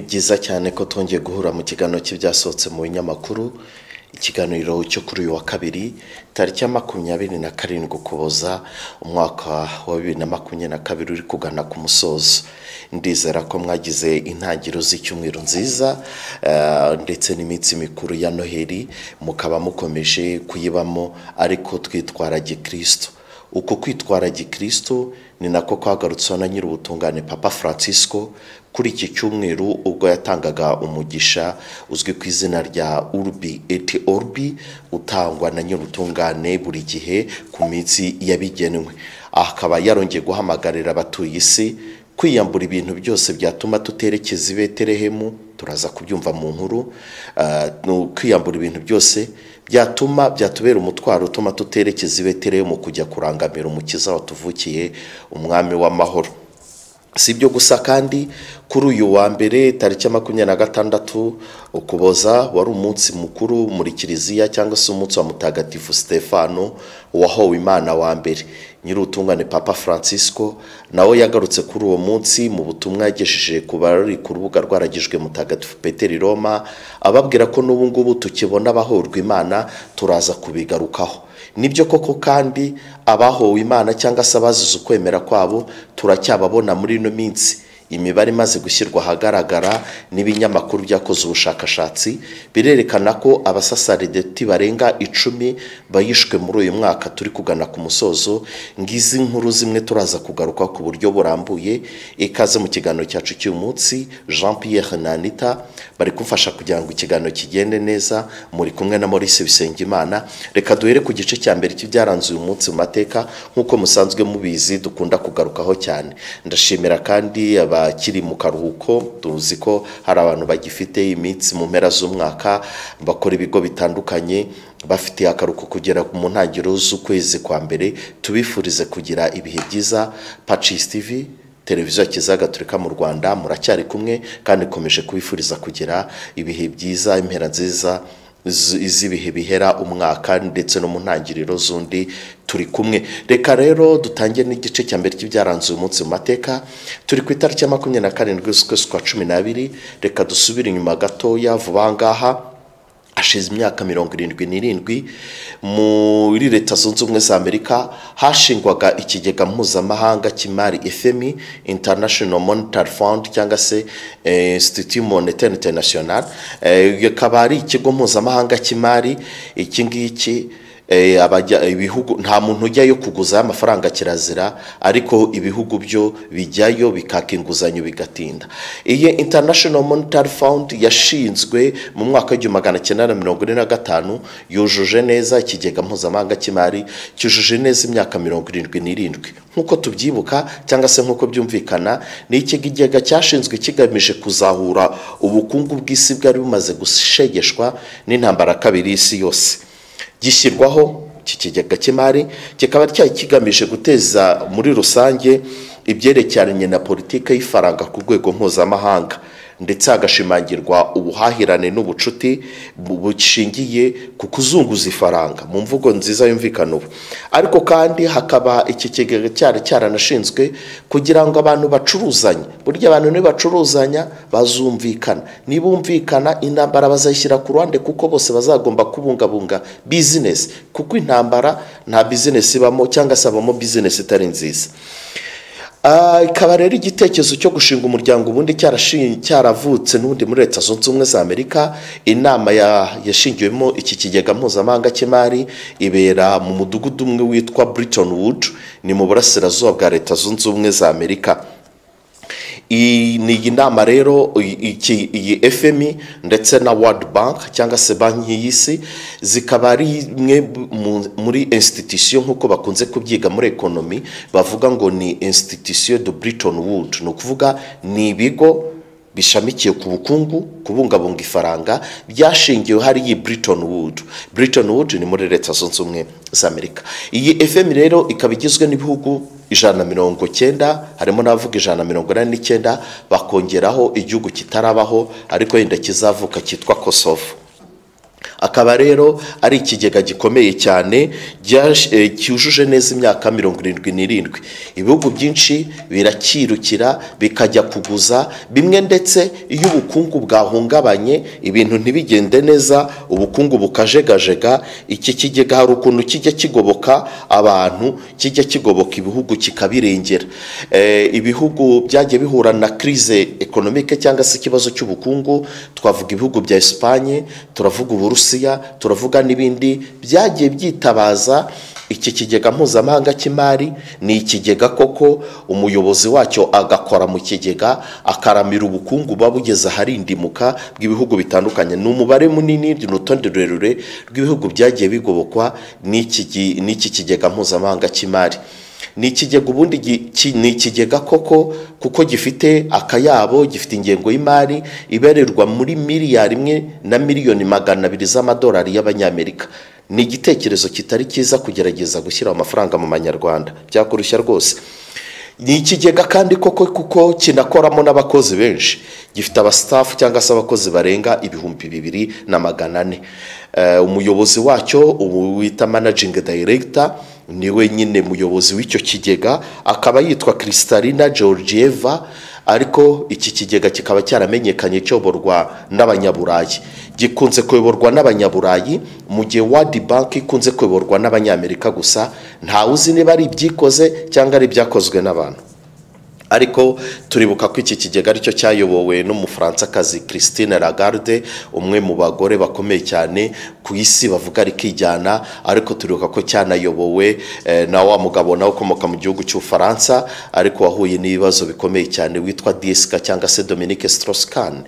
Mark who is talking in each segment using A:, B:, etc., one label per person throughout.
A: byiza cyane ko twongeye guhura mu kiganiro cy'ibyasohotse mu binyamakuru ikiganiro cyo kuri uyu wa kabiri tariki ya makumyabiri na karindwi ukuboza umwaka wa bibiri na makumyabiri na kabiri uri kugana ku musozo ndizera ko mwagize intangiriro z'icyumweru nziza eh, ndetse n'iminsi mikuru ya noheli mukaba mukomeje kuyibamo ariko twitwara gikristo uko kwitwara gikristo ni nako kwagarutseho na nyir'ubutungane papa francisco kuri iki cyumweru ubwo yatangaga umugisha uzwi ku izina rya urbi et orbi utangwa na nyir'ubutungane buri gihe ku minsi yabigenwe akaba yarongeye guhamagarira abatuye isi kwiyambura ibintu byose byatuma tuterekeza i betelehemu turaza kubyumva mu nkuru ah, ni kwiyambura ibintu byose byatuma byatubera umutwaro utuma tuterekeza i betelehemu kujya kurangamira umukiza watuvukiye umwami w'amahoro si ibyo gusa kandi kuri uyu wa mbere tariki ya makumyabiri na gatandatu ukuboza wari umunsi mukuru muri kiliziya cyangwa se umunsi wa mutagatifu stefano wahowe imana wa mbere nyir'ubutungane papa francisco nawe yagarutse kuri uwo munsi mu butumwa yagejeje ku bari ku rubuga rwaragijwe mutagatifu peteri roma ababwira ko n'ubu ngubu tukibona abahorwa imana turaza kubigarukaho nibyo koko kandi abahowe imana cyangwa se abazize ukwemera kwabo turacyababona muri ino minsi imibare imaze gushyirwa ahagaragara n'ibinyamakuru byakoze ubushakashatsi birerekana ko abasasarideti barenga icumi bayishwe muri uyu mwaka turi kugana ku musozo ngizi nkuru zimwe turaza kugaruka ku buryo burambuye ikaze mu kiganiro cyacu cy'uyu munsi jean pierre nanita bari kumfasha kugira ngo ikiganiro kigende neza muri kumwe na maurice bisengimana reka duhere ku gice cya mbere cy'ibyaranze uyu munsi mu mateka nk'uko musanzwe mubizi dukunda kugarukaho cyane ndashimira kandi abakiri mu karuhuko tuzi ko hari abantu bagifite iminsi mu mpera z'umwaka bakora ibigo bitandukanye bafite akaruhuko kugera mu ntangiriro z'ukwezi kwa mbere tubifurize kugira ibihe byiza pacis tv televiziyo kiza gaturika mu rwanda muracyari kumwe kandi ikomeje kubifuriza kugira ibihe byiza impera nziza z- z'ibihe bihera umwaka ndetse no mu ntangiriro z'undi turi kumwe reka rero dutangiye n'igice cya mbere cy'ibyaranze uyu munsi mu mateka turi ku itariki ya makumyabiri na karindwi z'ukwezi kwa cumi n'abiri reka dusubire inyuma gatoya vuba aha ngaha hashize imyaka mirongo irindwi n'irindwi muri leta zunze ubumwe za amerika hashingwaga ikigega mpuzamahanga cy'imari fmi international monetary fund cyangwa se eh, institut monetaire international Eh, akaba ari ikigo mpuzamahanga cy'imari iki ngiki Eh, abajya ibihugu nta muntu ujyayo kuguzayo amafaranga kirazira ariko ibihugu byo bijyayo bikaka inguzanyo bigatinda iyi international monetary fund yashinzwe mu mwaka w'igihumbi magana cyenda na mirongo ine na gatanu yujuje neza ikigega mpuzamahanga cy'imari cyujuje neza imyaka mirongo irindwi n'irindwi nk'uko tubyibuka cyangwa se nk'uko byumvikana ni ikigega cyashinzwe kigamije kuzahura ubukungu bw'isi bwari bumaze gushegeshwa n'intambara ya kabiri y'isi yose gishyirwaho iki kigega cy'imari kikaba cyari kigamije guteza muri rusange ibyerekeranye na politiki y'ifaranga ku rwego mpuzamahanga ndetse hagashimangirwa ubuhahirane n'ubucuti bu- bushingiye ku kuzunguza ifaranga mu mvugo nziza yumvikana ubu ariko kandi hakaba iki kigega cyari cyaranashinzwe kugira ngo abantu bacuruzanye burya abantu nibacuruzanya bazumvikana nibumvikana intambara bazayishyira ku ruhande kuko bose bazagomba kubungabunga bizinesi kuko intambara nta bizinesi ibamo cyangwa se habamo bizinesi itari nziza Ah, ikaba rero igitekerezo cyo gushinga umuryango ubundi cyarashi- cyaravutse n'ubundi muri leta zunze ubumwe za amerika inama ya- yashingiwemo iki kigega mpuzamahanga cy'imari ibera mu mudugudu umwe witwa briton wood ni mu burasirazuba bwa leta zunze ubumwe za amerika iyi ni iyi nama rero iyi- iki- iyi fmi ndetse na world bank cyangwa se banki y'isi zikaba ari imwe mu- muri institution nk'uko bakunze kubyiga muri ekonomi bavuga ngo ni institution de briton wood ni ukuvuga ni ibigo bishamikiye ku bukungu kubungabunga ifaranga byashingiwe hari iyi briton wood briton wood ni muri leta zunze ubumwe za amerika iyi fm rero ikaba igizwe n'ibihugu ijana na mirongo cyenda harimo n'abavuga ijana na mirongo inani n'icyenda bakongeraho igihugu kitarabaho ariko wenda kizavuka cyitwa kosovo akaba rero ari ikigega gikomeye cyane gyash- eh, cyujuje neza imyaka mirongo irindwi n'irindwi ibihugu byinshi birakirukira bikajya kuguza bimwe ndetse iyo ubukungu bwahungabanye ibintu ntibigende neza ubukungu bukajegajega iki kigega hari ukuntu kijya kigoboka abantu kijya kigoboka ibihugu kikabirengera Eh, ibihugu byagiye bihura na crise economique cyangwa se ikibazo cy'ubukungu twavuga ibihugu bya Espagne turavuga Uburusiya turavuga n'ibindi byagiye byitabaza iki kigega mpuzamahanga cy'imari ni ikigega koko umuyobozi wacyo agakora mu kigega akaramira ubukungu buba bugeze ahari indimuka bw'ibihugu bitandukanye ni umubare munini ni urutonde rurerure rw'ibihugu byagiye bigobokwa n'iki gi- n'iki kigega mpuzamahanga cy'imari ni ikigega ubundi gi- ki- ni ikigega koko kuko gifite akayabo gifite ingengo y'imari ibarirwa muri miliyari imwe na miliyoni magana abiri z'amadolari y'abanyamerika ni igitekerezo kitari cyiza kugerageza gushyira amafaranga mu manyarwanda byakurushya rwose ni ikigega kandi koko kuko kinakoramo n'abakozi benshi gifite abasitafu cyangwa se abakozi barenga ibihumbi bibiri na magana ane Eh, umuyobozi wacyo ubu wita manajingi dayiregita niwe nyine muyobozi w'icyo kigega akaba yitwa Kristalina Georgieva ariko iki kigega kikaba cyaramenyekanye cyoborwa n'abanyaburayi gikunze kuyoborwa n'abanyaburayi mu gihe wadi banki ikunze kuyoborwa n'abanyamerika gusa ntawe uzi niba ari ibyikoze cyangwa ari ibyakozwe n'abantu ariko turibuka ko iki kigega aricyo cyayobowe n'umufaransakazi christine lagarde umwe mu bagore bakomeye cyane ku isi bavuga rikijyana ariko turibuka ko cyanayobowe eh, na wa mugabo nawe ukomoka mu gihugu cy'ubufaransa ariko wahuye n'ibibazo bikomeye cyane witwa disika cyangwa se dominique strauss-kahn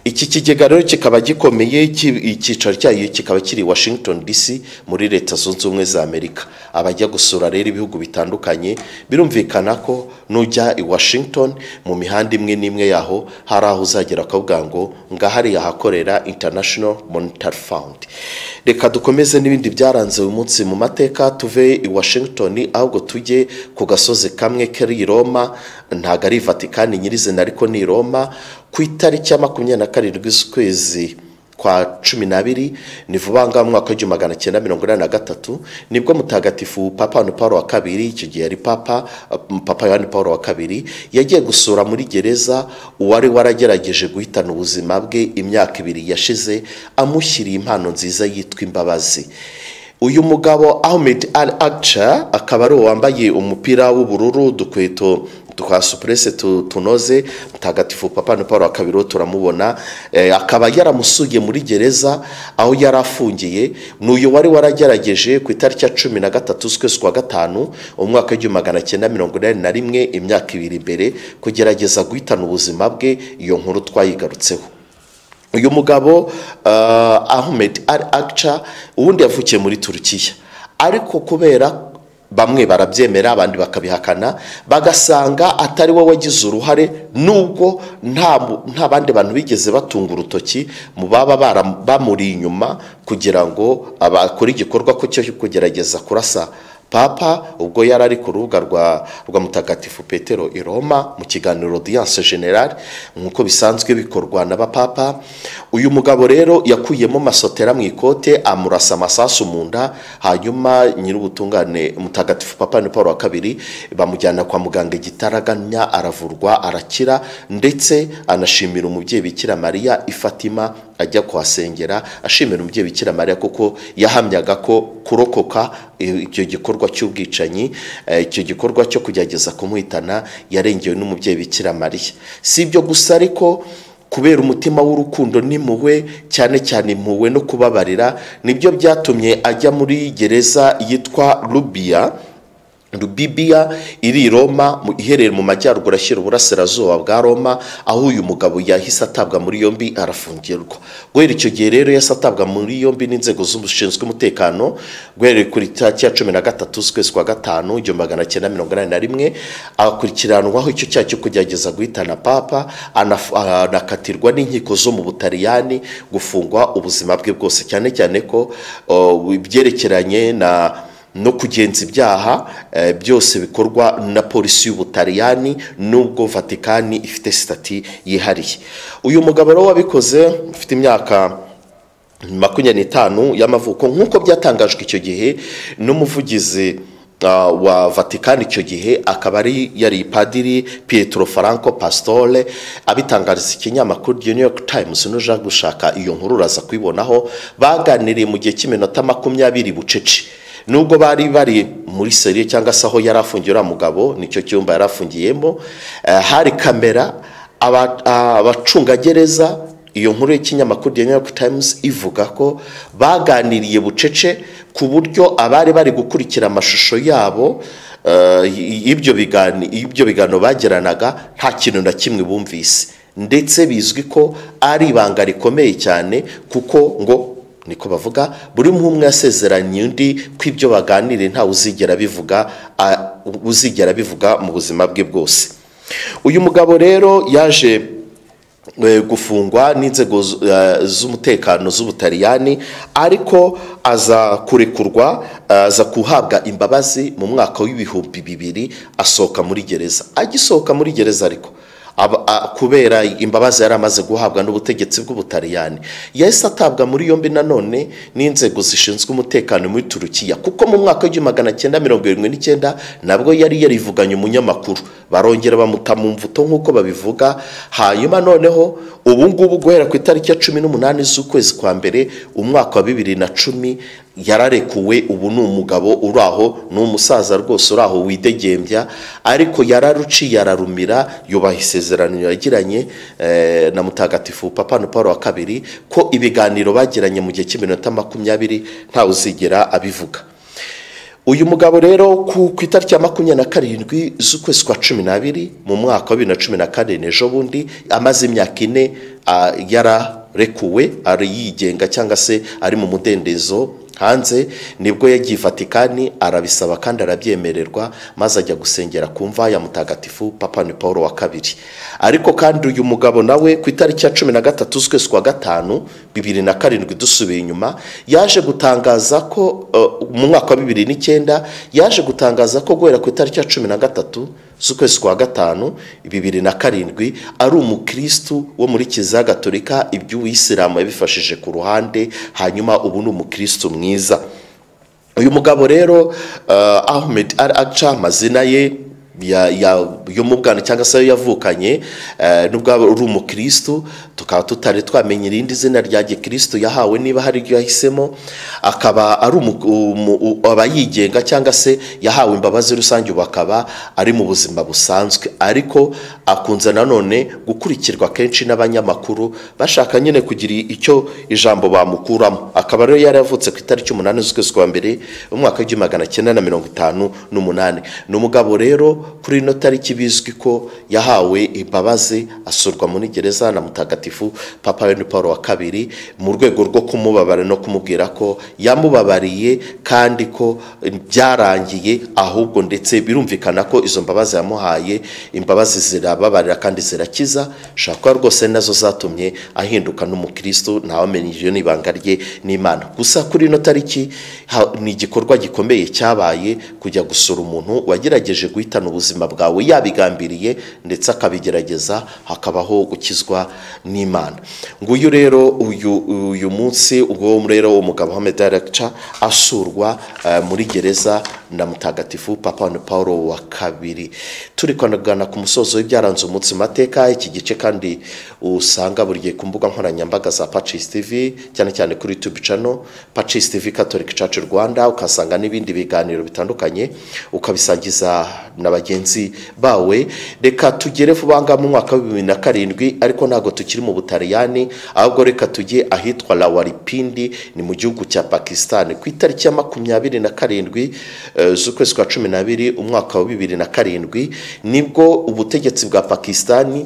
A: iki kigega rero kikaba gikomeye ki- icyicaro cyayo kikaba kiri i washington dc muri leta zunze ubumwe za amerika abajya gusura rero ibihugu bitandukanye birumvikana ko nujya i washington mu mihanda imwe n'imwe yaho hari aho uzagera akavuga ngo ngahariya hakorera international monetary fund reka dukomeze n'ibindi byaranze uyu munsi mu mateka tuve i washington ahubwo tujye ku gasozi kamwe kari i roma ntabwo ari i vatikani nyirizina ariko ni i roma ku itariki ya makumyabiri na karindwi z'ukwezi kwa cumi n'abiri ni vuba ngaha mu mwaka w'igihumbi magana cyenda mirongo inani na gatatu nibwo mutagatifu papa yohani paul wa kabiri icyo gihe yari papa uh, papa yohani paul wa kabiri yagiye gusura muri gereza uwari waragerageje guhitana ubuzima bwe imyaka ibiri yashize amushyiriye impano nziza yitwa imbabazi uyu mugabo ahmed al akca akaba ari uwo wambaye umupira w'ubururu udukweto twa supurese tu- tunoze mutagatifu papa na paul wa kabiri uwo turamubona eh, akaba yaramusuye muri gereza aho yari afungiye ni uyu wari waragerageje ku itariki ya cumi na gatatu z'ukwezi kwa gatanu umwaka w'igihumbi magana cyenda mirongo inani na rimwe imyaka ibiri mbere kugerageza guhitana ubuzima bwe iyo nkuru twayigarutseho uyu mugabo uh, ahmed al akca ubundi yavukiye muri turukiya ariko kubera bamwe barabyemera abandi bakabihakana bagasanga atari we wagize uruhare nubwo nta mu- nta bandi bantu bigeze batunga urutoki mu baba bara- bamuri inyuma kugira ngo abakore igikorwa ko cyo kugerageza kurasa papa ubwo yari ari ku rubuga rwa rwa mutagatifu petero i roma mu kiganiro audience generale nk'uko bisanzwe bikorwa n'abapapa uyu mugabo rero yakuyemo masotera mu ikote amurasa amasasu mu nda hanyuma nyir'ubutungane mutagatifu papa ni paul wa kabiri bamujyana kwa muganga igitaraganya aravurwa arakira ndetse anashimira umubyeyi bikira mariya ifatima ajya kuhasengera ashimira umubyeyi bikira mariya kuko yahamyaga ko kurokoka i- icyo gikorwa cy'ubwicanyi eh, icyo gikorwa cyo kugerageza kumuhitana yarengewe n'umubyeyi bikira mariya si ibyo gusa ariko kubera umutima w'urukundo n'impuhwe cyane cyane impuhwe no kubabarira nibyo byatumye ajya muri gereza yitwa rubiya rubibiya iri i roma mu- iherereye mu majyaruguru ashyira uburasirazuba bwa roma aho uyu mugabo yahise atabwa muri yombi arafungirwa guhera icyo gihe rero yahise atabwa muri yombi n'inzego z'ushinzwe umutekano guhereye kuri tariki ya cumi na gatatu z'ukwezi kwa gatanu igihumbi magana cyenda mirongo inani na rimwe akurikiranwaho icyo cyaha cyo kugerageza guhitana papa anaf- anakatirwa n'inkiko zo mu butaliyani gufungwa ubuzima bwe bwose cyane cyane ko uh, ibyerekeranye na no kugenza ibyaha eh, byose bikorwa na polisi y'ubutaliyani nubwo vatikani ifite sitati yihariye uyu mugabo rero wabikoze ufite imyaka makumyabiri n'itanu y'amavuko nk'uko byatangajwe icyo gihe n'umuvugizi ah, wa vatikani icyo gihe akaba ari yari padiri pietro franco pastore abitangariza ikinyamakuru The new york times n'uje gushaka iyo nkuru uraza kuyibonaho baganiriye mu gihe cy'iminota makumyabiri bucece nubwo bari bari muri seriye cyangwa se aho yari afungiye uriya mugabo nicyo cyumba yari afungiyemo eh, hari kamera aba- ah, abacungagereza iyo nkuru y'ikinyamakuru The New York Times ivuga ko baganiriye bucece ku buryo abari bari gukurikira amashusho yabo eh, y- y'ibyo bigani- y'ibyo biganiro bagiranaga nta kintu na kimwe bumvise ndetse bizwi ko ari ibanga rikomeye cyane kuko ngo niko bavuga buri umwe umwe yasezeranye undi ko ibyo baganiriye ntawe uzigera bivuga a- uzigera bivuga mu buzima bwe bwose uyu mugabo rero yaje eh, gufungwa n'inzego z- eh, z'umutekano z'ubutaliyani ariko aza kurekurwa eh, aza guhabwa imbabazi mu mwaka w'ibihumbi bibiri asohoka muri gereza agisohoka muri gereza ariko aba- a- kubera imbabazi yari amaze guhabwa n'ubutegetsi bw'ubutaliyani yahise atabwa muri yombi nanone n'inzego zishinzwe umutekano muri turukiya kuko mu mwaka w'igihumbi magana cyenda mirongo irindwi n'icyenda nabwo yari yarivuganye umunyamakuru barongera bamuta mu mvuto nk'uko babivuga hanyuma noneho ubu ngubu guhera ku itariki ya cumi n'umunani z'ukwezi kwa mbere umwaka wa bibiri na cumi yararekuwe ubu ni umugabo uri aho ni umusaza rwose uri aho widegembya ariko yararuciye ararumira yubaha isezerano yagiranye eh, na mutagatifu papa na paul wa kabiri ko ibiganiro bagiranye mu gihe cy'iminota makumyabiri ntawe uzigera abivuga uyu mugabo rero ku ku itariki ya makumyabiri na karindwi z'ukwezi kwa cumi n'abiri mu mwaka wa bibiri na cumi na karindwi ejo bundi amaze imyaka ine ah, yararekuwe ari yigenga cyangwa se ari mu mudendezo hanze nibwo yagiye i vatikani arabisaba kandi arabyemererwa maze ajya gusengera ku mva ya mutagatifu papa ni paul wa kabiri ariko kandi uyu mugabo nawe ku itariki ya cumi na gatatu z'ukwezi kwa gatanu bibiri na karindwi dusubiye inyuma yaje gutangaza ko eh, mu mwaka wa bibiri n'icyenda yaje gutangaza ko guhera ku itariki ya cumi na gatatu z'ukwezi kwa gatanu bibiri na karindwi ari umukirisitu wo muri kiliziya gatolika iby'uwisilamu yabifashije ku ruhande hanyuma ubu ni umukirisitu mwiza uyu mugabo rero eh, ahmed al aca amazina ye ya- ya- yo mu bwana cyangwa se ayo yavukanye eh, nubwo aba ari umukirisitu tukaba tutari twamenya irindi zina rya gikirisitu yahawe niba hari iryo yahisemo akaba ari umu- umu- u- aba yigenga cyangwa se yahawe imbabazi rusange ubu akaba ari mu buzima busanzwe ariko akunze nanone gukurikirwa kenshi n'abanyamakuru bashaka nyine kugira icyo ijambo bamukuramo akaba rero yaravutse ku itariki umunani z'ukwezi kwa mbere mu mwaka w'igihumbi magana cyenda na mirongo itanu n'umunani ni umugabo rero kuri ino tariki bizwi ko yahawe imbabazi asurwa muri gereza na mutagatifu papa Bene paul wa kabiri mu rwego rwo kumubabara no kumubwira ko yamubabariye kandi ko eh, byarangiye ahubwo ndetse birumvikana ko izo mbabazi yamuhaye imbabazi zirababarira kandi zirakiza ushobora kuba rwose nazo zatumye ahinduka n'umukirisitu ntawamenya iryo ni ibanga rye n'imana gusa kuri ino tariki ha- ni igikorwa gikomeye cyabaye kujya gusura umuntu wagerageje guhitana ubuzima bwawe yabigambiriye ndetse akabigerageza hakabaho gukizwa n'imana nguyu rero uyu uyu munsi ubwo rero umugabo wa medaragica asurwa eh, muri gereza na mutagatifu papa na paul wa kabiri turi kwanagana ku musozo w'ibyaranze umunsi mu mateka iki gice kandi usanga buri gihe ku mbuga nkoranyambaga za pacis tv cyane cyane kuri youtube channel pacis tv catholic church rwanda ukasanga n'ibindi biganiro bitandukanye ukabisangiza na bagenzi bawe reka tugere vuba ngaha mu mwaka wa bibiri na karindwi ariko ntabwo tukiri mu butaliyani ahubwo reka tujye ahitwa rawaripindi ni mu gihugu cya pakisitani ku itariki ya makumyabiri na karindwi eh, z'ukwezi kwa cumi n'abiri umwaka wa bibiri na karindwi nibwo ubutegetsi bwa pakisitani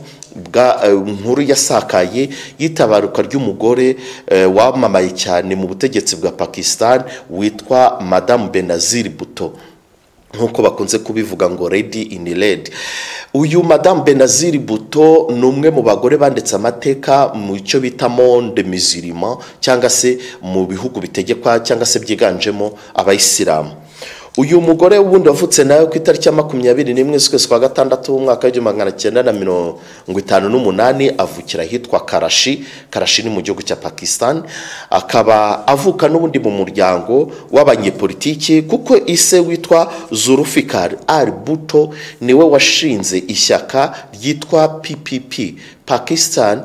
A: bwa eh, nkuru yasakaye y'itabaruka ry'umugore eh, wamamaye cyane mu butegetsi bwa pakisitani witwa madamu benazir buto nk'uko bakunze kubivuga ngo redi ini redi uyu madamu benazir buto ni umwe mu bagore banditse amateka mu cyo bita monde mizirima cyangwa se mu bihugu bitegekwa cyangwa se byiganjemo abayisilamu uyu mugore w'ubundi wavutse nawe ku itariki ya makumyabiri n'imwe z'ukwezi kwa gatandatu w'umwaka w'igihumbi magana cyenda na mirongo itanu n'umunani avukira ahitwa karashi karashi ni mu gihugu cya pakisitani akaba avuka n'ubundi mu muryango w'abanyepolitiki kuko ise witwa zurufikari ari buto niwe washinze ishyaka ryitwa ppp pakisitani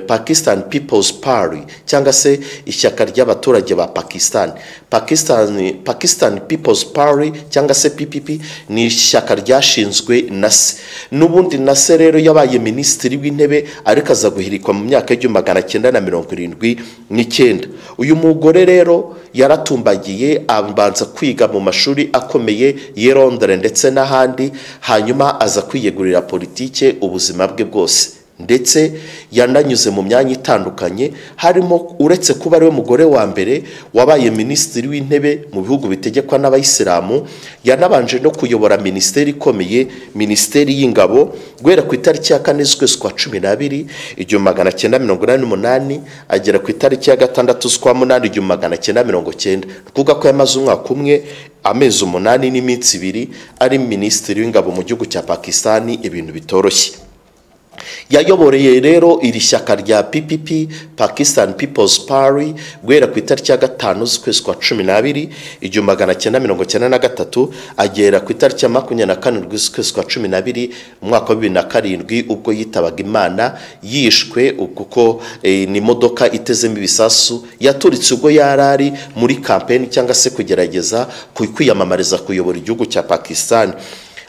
A: pakisitani pipozi pari cyangwa se ishyaka ry'abaturage ba pakisitani pakisitani pipozi pari cyangwa se ppp ni ishyaka ryashinzwe na se n'ubundi na se rero yabaye minisitiri w'intebe ariko aza guhirikwa mu myaka y'igihumbi magana cyenda na mirongo irindwi n'icyenda uyu mugore rero yaratumbagiye abanza kwiga mu mashuri akomeye y'i Londres ndetse n'ahandi hanyuma aza kwiyegurira politike ubuzima bwe bwose ndetse yananyuze mu myanya itandukanye harimo uretse kuba ariwe mugore wa mbere wabaye minisitiri w'intebe mu bihugu bitegekwa n'abayisilamu yanabanje no kuyobora minisiteri ikomeye minisiteri y'ingabo guhera ku itariki ya kane z'ukwezi kwa cumi n'abiri igihumbi magana cyenda mirongo inani n'umunani agera ku itariki ya gatandatu z'ukwa munani igihumbi magana cyenda mirongo cyenda ni ukuvuga ko yamaze umwaka umwe amezi umunani n'iminsi ibiri ari minisitiri w'ingabo mu gihugu cya pakisitani ibintu bitoroshye yayoboreye rero iri shyaka rya ppp pakisitani pipozi pari guhera ku itariki ya gatanu z'ukwezi kwa cumi n'abiri igihumbi magana cyenda mirongo cyenda na gatatu agera ku itariki ya makumyabiri na karindwi z'ukwezi kwa cumi n'abiri umwaka wa bibiri na karindwi ubwo yitabaga imana yishwe kuko ni imodoka itezemo ibisasu yaturitse ubwo yari ari muri kampeni cyangwa se kugerageza kwiyamamariza kuyobora igihugu cya pakisitani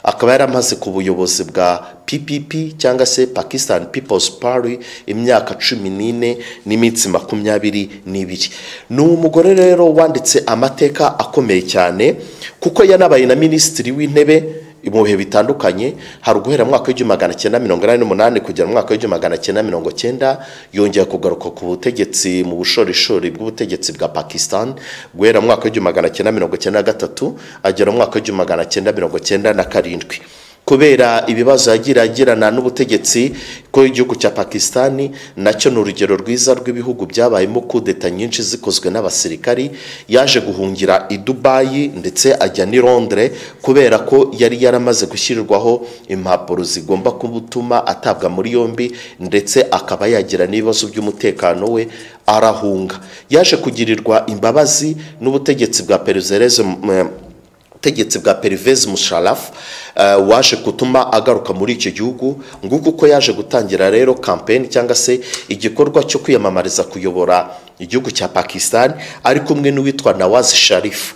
A: akaba yaramaze ku buyobozi bwa ppp cyangwa se pakisitani pipozi pari imyaka cumi n'ine n'iminsi makumyabiri n'ibiri ni umugore rero wanditse amateka akomeye cyane kuko yanabaye na minisitiri w'intebe mu bihe bitandukanye hari uguhera mu mwaka w'igihumbi magana cyenda mirongo inani n'umunani kugera mu mwaka w'igihumbi magana cyenda mirongo cyenda yongeye kugaruka ku butegetsi mu bushorishori bw'ubutegetsi bwa pakisitani guhera mu mwaka w'igihumbi magana cyenda mirongo cyenda na gatatu agera mu mwaka w'igihumbi magana cyenda mirongo cyenda na karindwi kubera ibibazo yagira agirana n'ubutegetsi ko igihugu cya pakisitani nacyo ni urugero rwiza rw'ibihugu byabayemo kudeta nyinshi zikozwe n'abasirikari yaje guhungira i dubayi ndetse ajya n'i londres kubera ko yari yaramaze gushyirwaho impapuro zigomba kumutuma atabwa muri yombi ndetse akaba yagira n'ibibazo by'umutekano we arahunga yaje kugirirwa imbabazi n'ubutegetsi bwa perezereze ubutegetsi bwa perivezi musharafu waje gutuma agaruka muri icyo gihugu nguko uko yaje gutangira rero kampeni cyangwa se igikorwa cyo kwiyamamariza kuyobora igihugu cya pakisitani ari kumwe n'uwitwa nawazi sharifu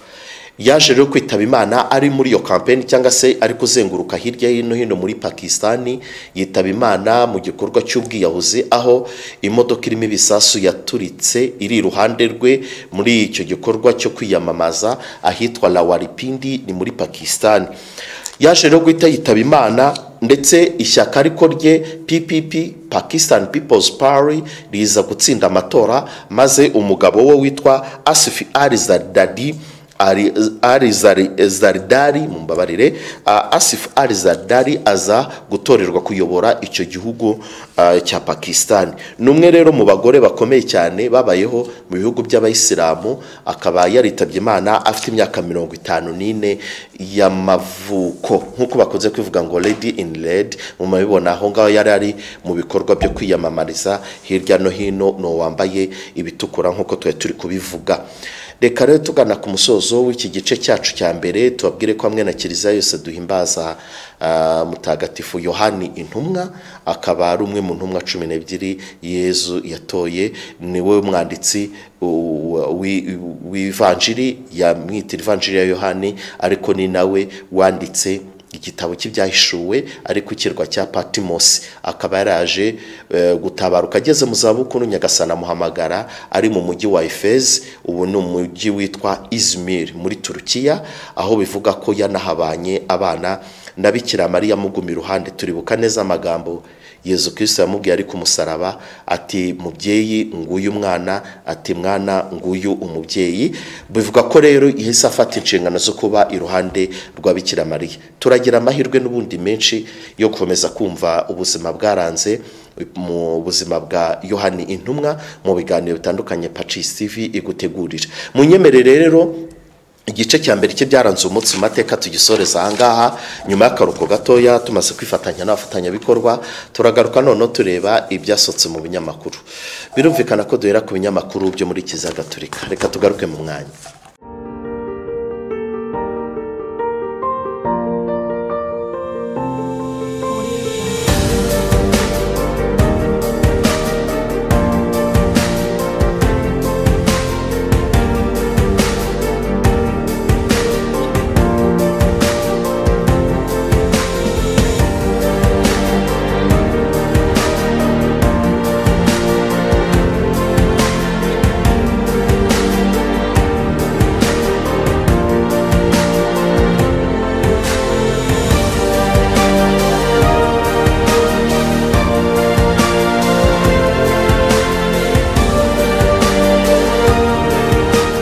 A: yaje rero kwitaba imana ari muri iyo kampeni cyangwa se ari kuzenguruka hirya no hino muri pakisitani yitaba imana mu gikorwa cy'ubwiyahuzi aho imodoka irimo ibisasu yaturitse iri iruhande rwe muri icyo gikorwa cyo kwiyamamaza ahitwa lawaripindi ni muri pakisitani yaje rero guhita yitaba imana ndetse ishyaka ariko rye ppp pakisitani pipozi pari riza gutsinda amatora maze umugabo we witwa asifi arizadadi ari zaridari mu mbabarire asifu ari zaridari aza gutorerwa kuyobora icyo gihugu cya pakisitani ni umwe rero mu bagore bakomeye cyane babayeho mu bihugu by'abayisilamu akaba yaritabye imana afite imyaka mirongo itanu n'ine y'amavuko nk'uko bakunze kuvuga ngo redi ini redi mu mabibona aho ngaho yari ari mu bikorwa byo kwiyamamariza hirya no hino ni uwambaye ibitukura nk'uko twari turi kubivuga reka rero tugana ku musozo w'iki gice cyacu cya mbere tubabwire ko hamwe na kiliziya yose duhimbaza mutagatifu yohani intumwa akaba ari umwe mu ntumwa cumi n'ebyiri yezu yatoye ni we mwanditsi w'ivanjiri yamwitira ivanjiri ya yohani ariko ni nawe wanditse igitabo cy'ibyahishuwe ariko ikirwa cya patimosi akaba yaraje gutabaruka ageze mu zabukuru nyagasana amuhamagara ari mu mujyi wa efeze ubu ni umujyi witwa izimiri muri turukiya aho bivuga ko yanahabanye abana na bikira mariya amuguma iruhande turibuka neza amagambo yezu kirisita yamubwiye ari ku musaraba ati mubyeyi nguyu mwana ati mwana nguyu umubyeyi bivuga ko rero yahise afata inshingano zo kuba iruhande rwa bikira mariya turagira amahirwe n'ubundi menshi yo gukomeza kumva ubuzima bwaranze mu buzima bwa yohani intumwa mu biganiro bitandukanye pacis tv igutegurira munyemerere rero igice cya mbere cye byaranze umunsi mu mateka tugisoreza ahangaha nyuma y'akaruhuko gatoya tumaze kwifatanya n'abafatanyabikorwa turagaruka noneho tureba ibyasohotse mu binyamakuru birumvikana ko duhera ku binyamakuru byo muri kiliziya gatolika reka tugaruke mu mwanya